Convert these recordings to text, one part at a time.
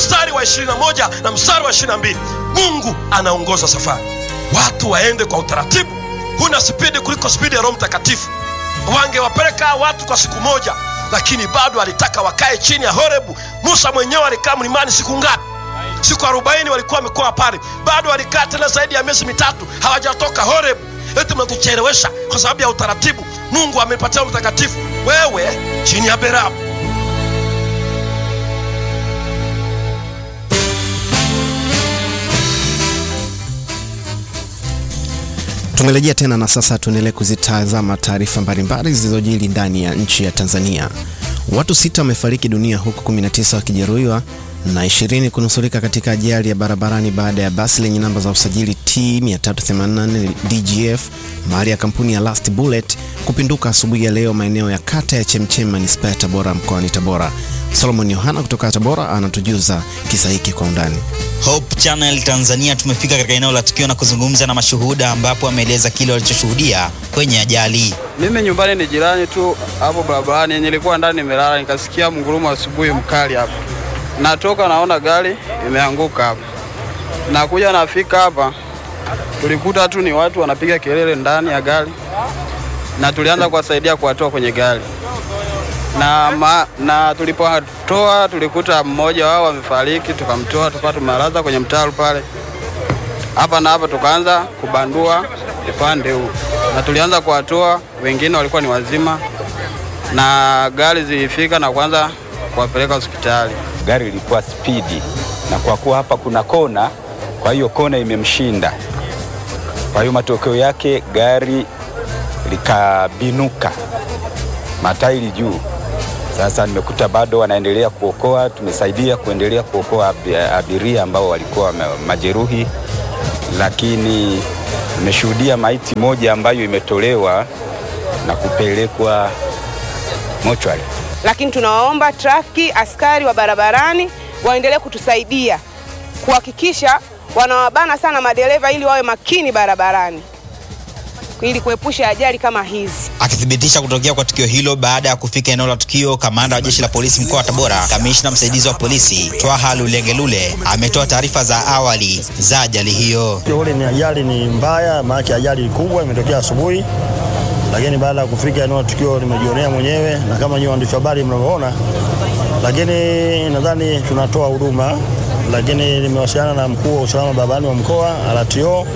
mstari wa 21 na mstari wa 22 mungu anaongoza safari watu waende kwa utaratibu huna spidi kuliko spidi ya roho mtakatifu wangewapeleka watu kwa siku moja lakini bado alitaka wakae chini ya horebu musa mwenyewe alikaa mlimani siku ngapi siku arobaini walikuwa wamekoa pale bado walikaa tena zaidi ya miezi mitatu hawajatoka horebu eti mnatuchelewesha kwa sababu ya utaratibu mungu amepatia mtakatifu wewe chini ya berabu Tumerejea tena na sasa tuendelee kuzitazama taarifa mbalimbali zilizojiri ndani ya nchi ya Tanzania. Watu sita wamefariki dunia huku 19 wakijeruhiwa na 20 kunusurika katika ajali ya barabarani baada ya basi lenye namba za usajili T 384 DGF mahali ya kampuni ya Last Bullet kupinduka asubuhi ya leo maeneo ya kata ya Chemchem manispaa ya Tabora mkoani Tabora. Solomon Yohana kutoka Tabora anatujuza kisa hiki kwa undani. Hope Channel Tanzania tumefika katika eneo la tukio na kuzungumza na mashuhuda ambapo wameeleza kile walichoshuhudia kwenye ajali. Mimi nyumbani ni jirani tu hapo barabarani, nilikuwa ndani nimelala, nikasikia mgurumo asubuhi mkali hapo. Natoka naona gari imeanguka hapo, nakuja nafika hapa, tulikuta tu ni watu wanapiga kelele ndani ya gari, na tulianza kuwasaidia kuwatoa kwenye gari na, ma, na tulipowatoa tulikuta mmoja wao amefariki, tukamtoa tukawa tumelaza kwenye mtaro pale hapa na hapa, tukaanza kubandua upande huu na tulianza kuwatoa, wengine walikuwa ni wazima, na gari zilifika na kuanza kuwapeleka hospitali. Gari ilikuwa spidi, na kwa kuwa hapa kuna kona, kwa hiyo kona imemshinda. Kwa hiyo matokeo yake gari likabinuka, matairi juu. Sasa nimekuta bado wanaendelea kuokoa, tumesaidia kuendelea kuokoa abi- abiria ambao walikuwa ma- majeruhi, lakini nimeshuhudia maiti moja ambayo imetolewa na kupelekwa mochwari. lakini tunawaomba trafiki, askari wa barabarani waendelee kutusaidia kuhakikisha wanawabana sana madereva ili wawe makini barabarani ili kuepusha ajali kama hizi. Akithibitisha kutokea kwa tukio hilo baada ya kufika eneo la tukio, kamanda wa jeshi la polisi mkoa wa Tabora, kamishna msaidizi wa polisi Twaha Lulengelule ametoa taarifa za awali za ajali hiyo. Tukio ule ni ajali ni mbaya, maana ajali kubwa imetokea asubuhi, lakini baada ya kufika eneo la tukio nimejionea mwenyewe na kama nyinyi waandishi wa habari mnavyoona, lakini nadhani tunatoa huduma, lakini nimewasiliana na mkuu wa usalama barabarani wa mkoa RTO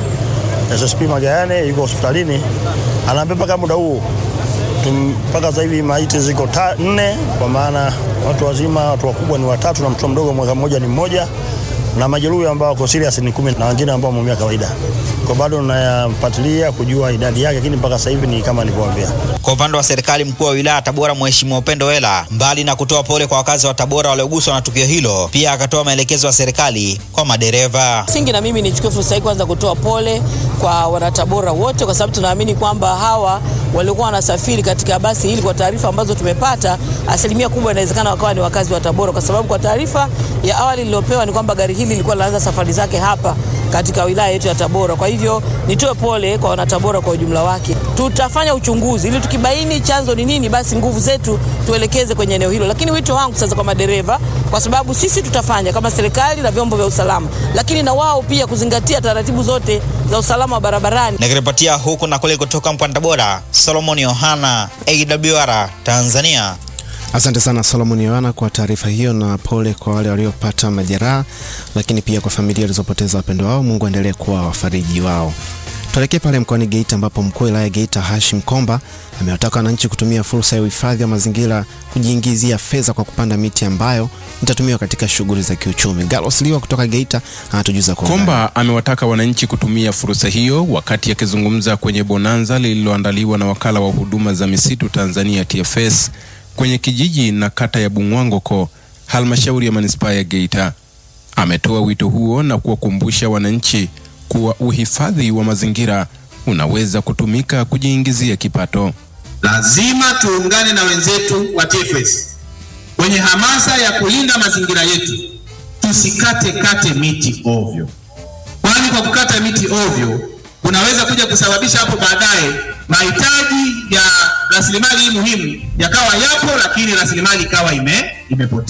SSP Magayane yuko hospitalini, anaambia mpaka muda huu tum- mpaka sasa hivi maiti ziko ta- nne, kwa maana watu wazima, watu wakubwa ni watatu na mtoto mdogo mwaka mmoja ni mmoja, na majeruhi ambao wako serious ni kumi na wengine ambao wameumia kawaida. Kwa bado nayafuatilia kujua idadi yake, lakini mpaka sasa hivi ni kama nilivyowaambia. Kwa upande wa serikali, mkuu wa wilaya Tabora Mheshimiwa Upendo Wela, mbali na kutoa pole kwa wakazi wa Tabora walioguswa na tukio hilo, pia akatoa maelekezo ya serikali kwa madereva. Msingi na mimi nichukue fursa hii kwanza kutoa pole kwa wanatabora wote, kwa sababu tunaamini kwamba hawa waliokuwa wanasafiri katika basi hili, kwa taarifa ambazo tumepata, asilimia kubwa inawezekana wakawa ni wakazi wa Tabora, kwa sababu kwa taarifa ya awali niliyopewa ni kwamba gari hili lilikuwa linaanza safari zake hapa katika wilaya yetu ya Tabora. Kwa hivyo nitoe pole kwa wanatabora kwa ujumla wake. Tutafanya uchunguzi ili tukibaini chanzo ni nini, basi nguvu zetu tuelekeze kwenye eneo hilo. Lakini wito wangu sasa kwa madereva, kwa sababu sisi tutafanya kama serikali na vyombo vya usalama, lakini na wao pia kuzingatia taratibu zote za usalama wa barabarani. Nikiripotia huku na kule kutoka mkoani Tabora, Solomon Yohana, AWR Tanzania. Asante sana Solomon Yohana kwa taarifa hiyo, na pole kwa wale waliopata majeraha, lakini pia kwa familia zilizopoteza wapendo wao. Mungu aendelee kuwa wafariji wao. Tuelekee pale mkoani Geita ambapo mkuu wa wilaya ya Geita Hashim Komba amewataka wananchi kutumia fursa ya uhifadhi wa mazingira kujiingizia fedha kwa kupanda miti ambayo itatumiwa katika shughuli za kiuchumi. Galos Liwa kutoka Geita anatujuza kwa undani. Komba amewataka wananchi kutumia fursa hiyo wakati akizungumza kwenye bonanza lililoandaliwa na wakala wa huduma za misitu Tanzania TFS kwenye kijiji na kata ya Bungwangoko, halmashauri ya manispaa ya Geita. Ametoa wito huo na kuwakumbusha wananchi kuwa uhifadhi wa mazingira unaweza kutumika kujiingizia kipato. Lazima tuungane na wenzetu wa TFS kwenye hamasa ya kulinda mazingira yetu, tusikate kate miti ovyo, kwani kwa kukata miti ovyo kunaweza kuja kusababisha hapo baadaye mahitaji ya rasilimali hii muhimu yakawa yapo, lakini rasilimali ikawa ime, imepotea.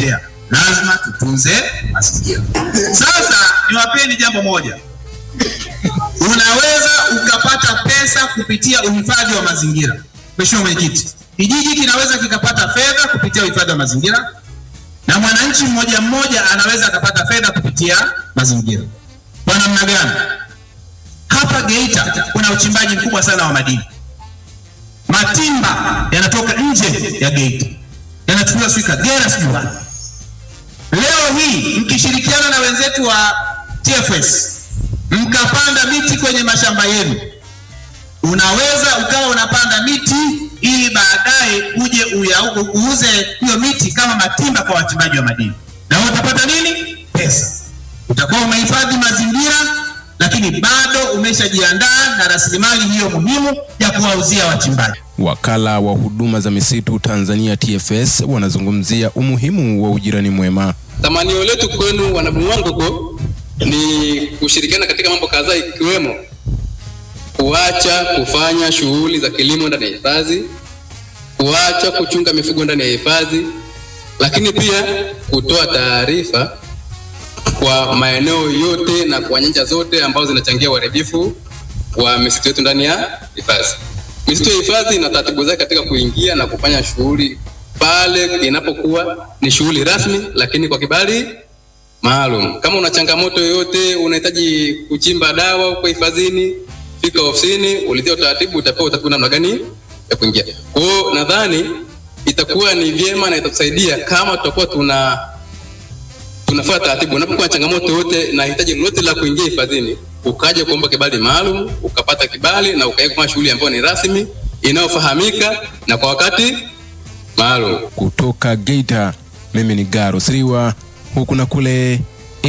lazima tutunze mazingira. Sasa niwapeni jambo moja, unaweza ukapata pesa kupitia uhifadhi wa mazingira. Mheshimiwa Mwenyekiti, kijiji kinaweza kikapata fedha kupitia uhifadhi wa mazingira na mwananchi mmoja mmoja anaweza akapata fedha kupitia mazingira. Kwa namna gani? Hapa Geita kuna uchimbaji mkubwa sana wa madini. Matimba yanatoka nje ya Geita, yanachukuliwa sijui Kagera, sijui wapi. Leo hii mkishirikiana na wenzetu wa TFS mkapanda miti kwenye mashamba yenu, unaweza ukawa unapanda miti ili baadaye uje uya- uuze hiyo miti kama matimba kwa wachimbaji wa madini, na utapata nini? Pesa. Utakuwa umehifadhi mazingira, lakini bado umeshajiandaa na rasilimali hiyo muhimu ya kuwauzia wachimbaji. Wakala wa huduma za misitu Tanzania TFS wanazungumzia umuhimu wa ujirani mwema. Tamanio letu kwenu wanabung'wangoko ni kushirikiana katika mambo kadhaa ikiwemo kuacha kufanya shughuli za kilimo ndani ya hifadhi, kuacha kuchunga mifugo ndani ya hifadhi, lakini pia kutoa taarifa kwa maeneo yote na kwa nyanja zote ambazo zinachangia uharibifu wa misitu yetu ndani ya hifadhi. Misitu ya hifadhi ina taratibu zake katika kuingia na kufanya shughuli pale inapokuwa ni shughuli rasmi, lakini kwa kibali maalum. Kama una changamoto yoyote, unahitaji kuchimba dawa huko hifadhini, fika ofisini, ulizia utaratibu, utapewa utapewa namna gani ya kuingia. Kwa hiyo nadhani itakuwa ni vyema na itatusaidia kama tutakuwa tuna tunafuata taratibu. Unapokuwa na changamoto yoyote na hitaji lolote la kuingia hifadhini, ukaja kuomba kibali maalum, ukapata kibali na ukaenda kufanya shughuli ambayo ni rasmi inayofahamika na kwa wakati maalum. Kutoka Geita, mimi ni Garo Siriwa, huku na kule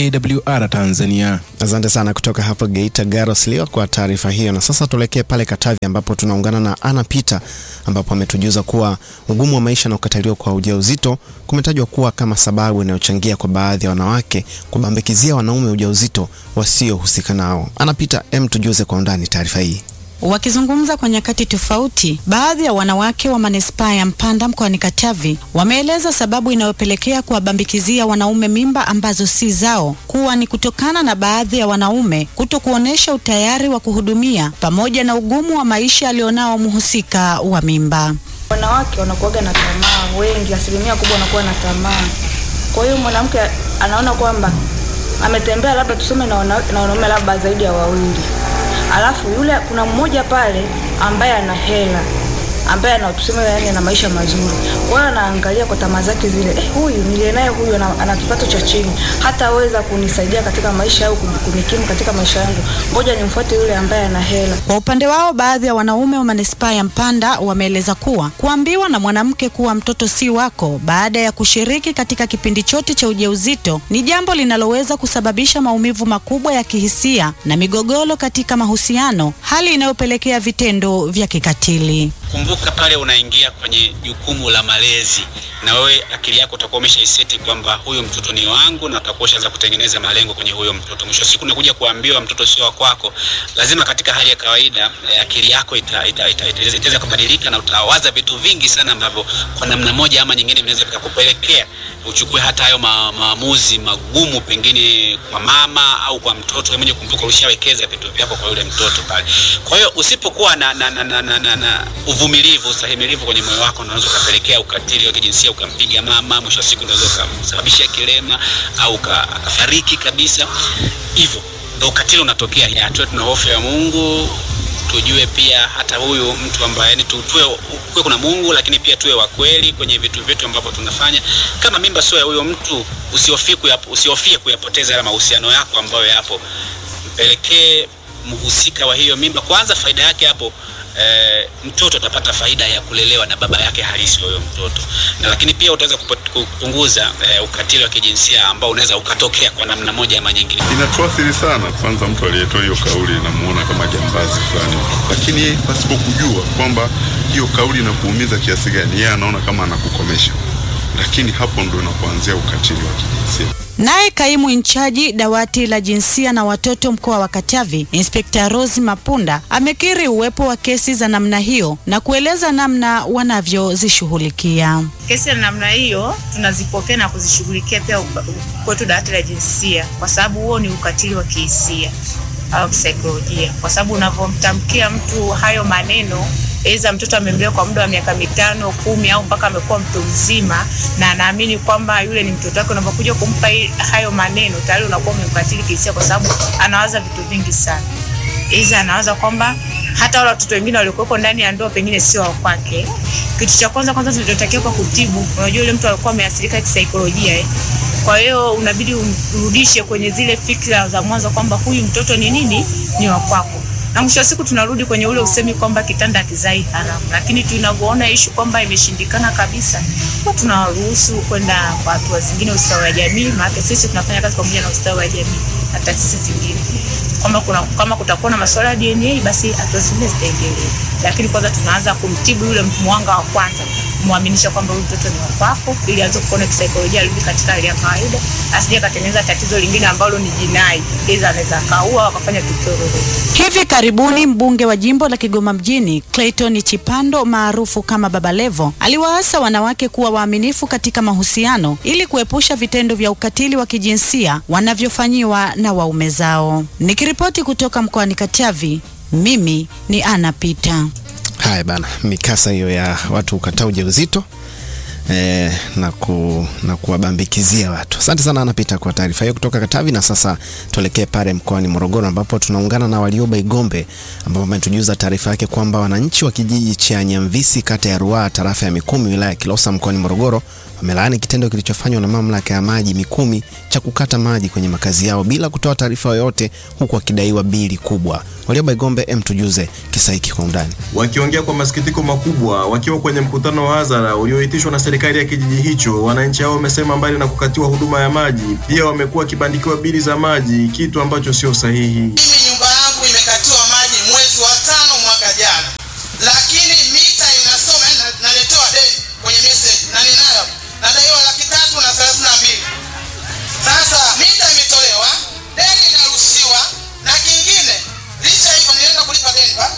AWR Tanzania. Asante sana kutoka hapo Geita, Garos Liwa kwa taarifa hiyo. Na sasa tuelekee pale Katavi ambapo tunaungana na Ana Peter ambapo ametujuza kuwa ugumu wa maisha na kukataliwa kwa ujauzito kumetajwa kuwa kama sababu inayochangia kwa baadhi ya wanawake kubambikizia wanaume ujauzito wasiohusika nao. Ana Peter, em, tujuze kwa undani taarifa hii. Wakizungumza kwa nyakati tofauti, baadhi ya wanawake wa manispaa ya Mpanda mkoani Katavi wameeleza sababu inayopelekea kuwabambikizia wanaume mimba ambazo si zao kuwa ni kutokana na baadhi ya wanaume kuto kuonesha utayari wa kuhudumia pamoja na ugumu wa maisha alionao mhusika wa mimba. Wanawake wanakuwaga na tamaa, wengi, asilimia kubwa wanakuwa na tamaa. Kwa hiyo mwanamke anaona kwamba ametembea labda tuseme na wana- na wanaume labda zaidi ya wawili, alafu yule kuna mmoja pale ambaye ana hela ambaye ana tuseme yani ana maisha mazuri. Kwa hiyo anaangalia kwa tamaa zake zile, eh, huyu niliye naye huyu ana, ana kipato cha chini, hataweza kunisaidia katika maisha au kunikimu katika maisha yangu, ngoja nimfuate yule ambaye ana hela. Kwa upande wao, baadhi ya wanaume wa manispaa ya Mpanda wameeleza kuwa kuambiwa na mwanamke kuwa mtoto si wako baada ya kushiriki katika kipindi chote cha ujauzito ni jambo linaloweza kusababisha maumivu makubwa ya kihisia na migogoro katika mahusiano, hali inayopelekea vitendo vya kikatili. kumbuka pale unaingia kwenye jukumu la malezi na wewe akili yako utakuwa umeshaiseti kwamba huyu mtoto ni wangu na utakuwa ushaanza kutengeneza malengo kwenye huyo mtoto mwisho wa siku unakuja kuambiwa mtoto sio wa kwako lazima katika hali ya kawaida eh, akili yako ita- ita- ita- ita- itaweza kubadilika na utawaza vitu vingi sana ambavyo kwa namna moja ama nyingine vinaweza vikakupelekea uchukue hata hayo ma, maamuzi magumu pengine kwa mama au kwa mtoto wewe mwenyewe kumbuka ulishawekeza vitu vyako kwa yule mtoto pale kwa hiyo usipokuwa na, na, na, na, na, na, na uvumilivu ustahimilivu kwenye moyo wako unaweza ukapelekea ukatili wa kijinsia ukampiga mama mwisho wa siku unaweza ukamsababishia kilema au uka- akafariki kabisa hivyo ndo ukatili unatokea ya tuwe tuna hofu ya mungu tujue pia hata huyu mtu ambaye yani tu- tuwe kuwe kuna mungu lakini pia tuwe wa kweli kwenye vitu vyetu ambavyo tunafanya kama mimba sio ya huyo mtu usihofie kuyap- usihofie kuyapoteza yale mahusiano yako ambayo yapo mpelekee mhusika wa hiyo mimba kwanza faida yake hapo eh, mtoto atapata faida ya kulelewa na baba yake halisi wa huyo mtoto na lakini pia utaweza kupo- kupunguza eh, ukatili wa kijinsia ambao unaweza ukatokea kwa namna moja ama nyingine inatuathiri sana. Kwanza mtu aliyetoa hiyo kauli namuona kama jambazi fulani, lakini yeye pasipo kujua kwamba hiyo kauli inakuumiza kiasi gani, yeye anaona kama anakukomesha, lakini hapo ndo inapoanzia ukatili wa kijinsia. Naye kaimu inchaji dawati la jinsia na watoto mkoa wa Katavi, Inspekta Rose Mapunda amekiri uwepo wa kesi za namna hiyo na kueleza namna wanavyozishughulikia. Kesi za namna hiyo tunazipokea na kuzishughulikia pia upa- kwetu dawati la jinsia, kwa sababu huo ni ukatili wa kihisia au kisaikolojia, kwa sababu unavyomtamkia mtu hayo maneno Aidha mtoto amemlea kwa muda wa miaka mitano kumi au mpaka amekuwa mtu mzima na anaamini kwamba yule ni mtoto wake. Unapokuja kumpa hii- hayo maneno tayari unakuwa umemkatili kihisia, kwa sababu anawaza vitu vingi sana. Aidha anawaza kwamba hata wale watoto wengine waliokuwepo ndani ya ndoa pengine sio wa kwake. Kitu cha kwanza kwanza tulichotakiwa kwa kutibu, unajua yule mtu alikuwa ameathirika kisaikolojia eh. Kwa hiyo unabidi umrudishe kwenye zile fikra za mwanzo kwamba huyu mtoto ni nini, ni wa kwako na mwisho wa siku tunarudi kwenye ule usemi kwamba kitanda hakizai haramu, lakini tunavyoona ishu kwamba imeshindikana kabisa, huwa tunawaruhusu kwenda kwa hatua zingine, ustawi wa jamii. Maana sisi tunafanya kazi pamoja na ustawi wa jamii na taasisi zingine, kwamba kuna kama kutakuwa na masuala ya DNA, basi hatua zingine zitaendelea, lakini kwanza tunaanza kumtibu yule mwanga wa kwanza, kumwaminisha kwamba huyu mtoto ni wa kwako, ili aanze kuona kisaikolojia, arudi katika hali ya kawaida, asije akatengeneza tatizo lingine ambalo ni jinai, aidha anaweza akaua au akafanya tukio lolote. Hivi karibuni mbunge wa jimbo la Kigoma mjini Clayton Chipando maarufu kama Baba Levo aliwaasa wanawake kuwa waaminifu katika mahusiano ili kuepusha vitendo vya ukatili wa kijinsia wanavyofanyiwa na waume zao. Nikiripoti kutoka mkoani Katavi, mimi ni Ana Pita. Haya bana, mikasa hiyo ya watu kukataa ujauzito eh, na, ku, na kuwabambikizia watu. Asante sana anapita kwa taarifa hiyo kutoka Katavi. Na sasa tuelekee pale mkoani Morogoro ambapo tunaungana na Walioba Igombe ambapo ametujuza taarifa yake kwamba wananchi wa kijiji cha Nyamvisi kata ya Ruaha tarafa ya Mikumi wilaya ya Kilosa mkoani Morogoro wamelaani kitendo kilichofanywa na mamlaka ya maji Mikumi cha kukata maji kwenye makazi yao bila kutoa taarifa yoyote huku wakidaiwa bili kubwa. Walioba Igombe, em, tujuze kisa hiki kwa undani. Wakiongea kwa masikitiko makubwa wakiwa kwenye mkutano wa hadhara ulioitishwa na serikali ya kijiji hicho, wananchi hao wamesema mbali na kukatiwa huduma ya maji, pia wamekuwa wakibandikiwa bili za maji, kitu ambacho sio sahihi. nyumba yangu imekatiwa maji mwezi wa tano mwaka jana, lakini mita inasoma yani na- naletewa deni kwenye message na ninayo nadaiwa laki tatu na thelathini na mbili. Sasa mita imetolewa, deni inarushiwa, na kingine licha hivyo nilienda kulipa deni pa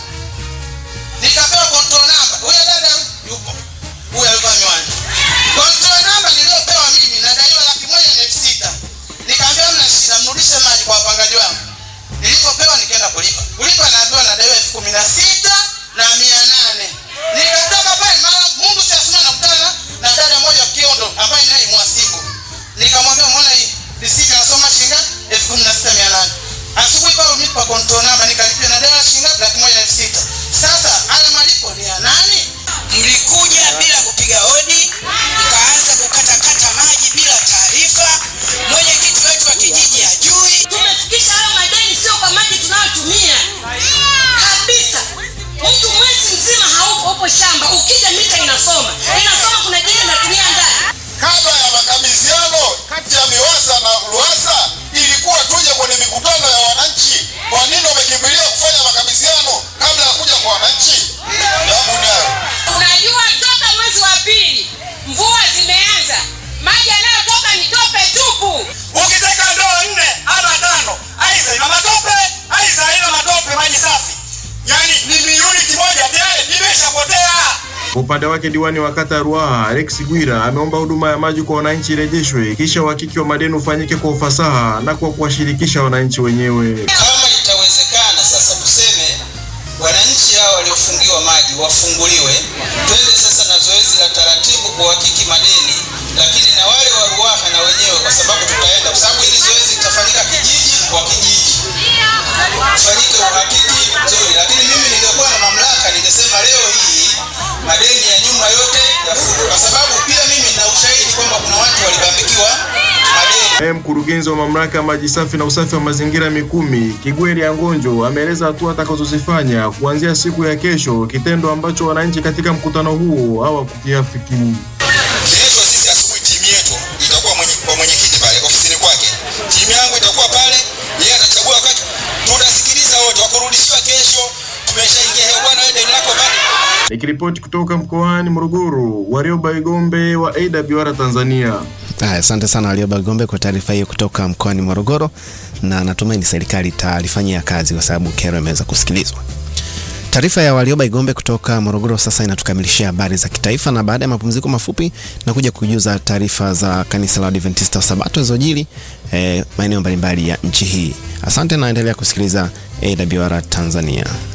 nikapewa control number. Huyo dada yupo, huyo alikuwa miwani. Control number niliyopewa mimi nadaiwa laki moja na elfu sita. Nikaambiwa mna shida, mrudishe maji kwa wapangaji wangu. Nilipopewa nikaenda kulipa. Kulipa naambiwa nadaiwa elfu kumi na sita na mia nane. Nikatoka pale mara Mungu si asema nakutana na dada moja Kiondo ambaye naye mwasibu. Nikamwambia muona hii risiti nasoma shilingi elfu kumi na sita mia nane. Asubuhi pale unipa control number nikalipia na dada shilingi ngapi? laki moja na elfu sita. Sasa haya malipo ni ya nani? Mlikuja bila kupiga hodi, mkaanza kukatakata maji bila taarifa. Mwenyekiti wetu wa kijiji hajui. Tumefikisha hayo madeni sio kwa maji tunayotumia kabisa. Mtu mwezi mzima haupo, upo shamba, ukija mita inasoma inasoma, kuna jini natumia ndani kabla ya makabidhiano kati ya MIWASA na RUWASA ilikuwa tuje kwenye mikutano ya wananchi. Kwa nini wamekimbilia kufanya makabidhiano kabla ya kuja kwa wananchi? Jawabu nayo. Unajua, toka mwezi wa pili mvua zimeanza, maji yanayotoka ni tope tupu. Ukiteka ndoo nne ama tano, aidha ina matope, aidha haina matope, maji safi, yaani ni uniti moja tayari imeshapotea. Kwa upande wake diwani wa kata ya Ruaha Alex Gwira ameomba huduma ya maji kwa wananchi irejeshwe, kisha uhakiki wa madeni ufanyike kwa ufasaha na kwa kuwashirikisha wananchi wenyewe. Kama itawezekana sasa tuseme wananchi hao waliofungiwa maji wafunguliwe, twende sasa na zoezi la taratibu kuhakiki madeni, lakini na wale wa Ruaha na wenyewe, kwa sababu tutaenda, kwa sababu hili zoezi litafanyika kijiji kwa kijiji, ufanyike uhakiki mzuri. Lakini mimi ningekuwa na mamlaka, ningesema leo hii madeni ya nyuma yote yafutwe, kwa sababu pia mimi nina ushahidi kwamba kuna watu walibambikiwa madeni. Naye mkurugenzi wa mamlaka ya maji safi na usafi wa mazingira Mikumi, Kigweri Angonjo, ameeleza hatua atakazozifanya kuanzia siku ya kesho, kitendo ambacho wananchi katika mkutano huo hawakukiafiki. Kesho sisi asubuhi timu yetu itakuwa mwenye, kwa mwenyekiti pale ofisini kwake, timu yangu itakuwa pale, yeye atachagua wakati, tutasikiliza wote, wakurudishiwa kesho, tumeshaingia hewa bwana, wewe deni lako bado Nikiripoti kutoka mkoani Morogoro, Warioba Igombe wa AWR Tanzania. Haya, asante sana Warioba Igombe kwa taarifa hiyo kutoka mkoani Morogoro, na natumaini serikali italifanyia kazi kwa sababu kero imeweza kusikilizwa. Taarifa ya Warioba Igombe kutoka Morogoro sasa inatukamilishia habari za kitaifa, na baada ya mapumziko mafupi na kuja kujuza taarifa za kanisa la Adventista wa Sabato zilizojiri eh, maeneo mbalimbali ya nchi hii. Asante na endelea kusikiliza AWR Tanzania.